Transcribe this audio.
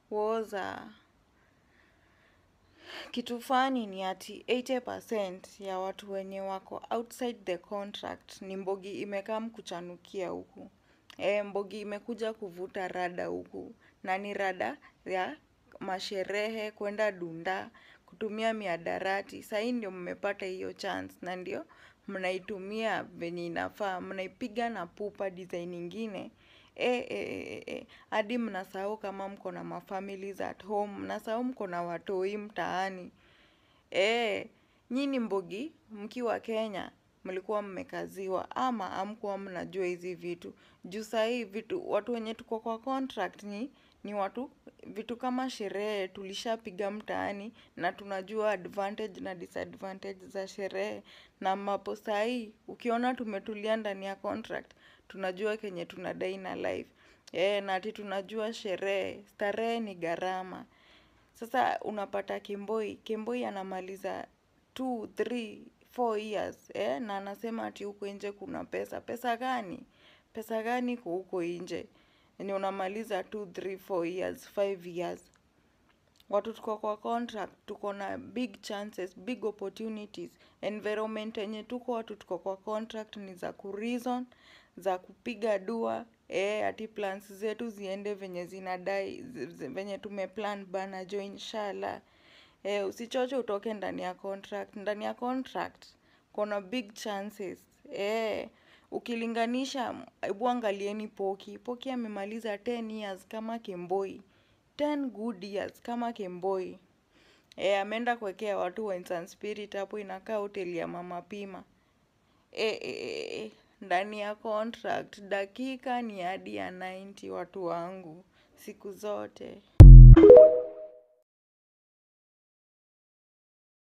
woza kitu fani ni ati 80% ya watu wenye wako outside the contract ni mbogi imekam kuchanukia huku. E, mbogi imekuja kuvuta rada huku na ni rada ya masherehe, kwenda dunda, kutumia miadarati. Sahii ndio mmepata hiyo chance na ndio mnaitumia venye inafaa, mnaipiga na pupa design ingine. E, e, e, e, hadi mnasahau kama mko na mafamilies at home, mnasahau mko na watoi mtaani. E, nyinyi mbogi, mkiwa Kenya, mlikuwa mmekaziwa ama hamkuwa mnajua hizi vitu. Juu sahii vitu, watu wenye tuko kwa contract ni, ni watu, vitu kama sherehe tulishapiga mtaani na tunajua advantage na disadvantage za sherehe. Na mapo sahii, ukiona tumetulia ndani ya contract, tunajua kenye tunadai na life. E, na ati tunajua sherehe, starehe ni gharama. Sasa unapata Kemboi, Kemboi anamaliza 2, 3, 4 years eh, na anasema ati huko nje kuna pesa. Pesa gani? Pesa gani kwa huko nje? Ni unamaliza 2, 3, 4 years, 5 years. Watu tuko kwa contract, tuko na big chances, big opportunities. Environment yenye tuko watu tuko kwa contract ni za kureason, za kupiga dua, eh, ati plans zetu ziende venye zinadai, venye tumeplan bana jo inshallah. Eh, usichoche utoke ndani ya contract. Ndani ya contract, kuna big chances. Eh, ukilinganisha, ebu angalieni poki. Poki amemaliza 10 years kama Kemboi. 10 good years kama Kemboi. Eh, ameenda kuwekea watu wine and spirit hapo inakaa hoteli ya mama pima. Eh, eh, eh, ndani ya contract, dakika ni hadi ya 90 watu wangu. Siku zote.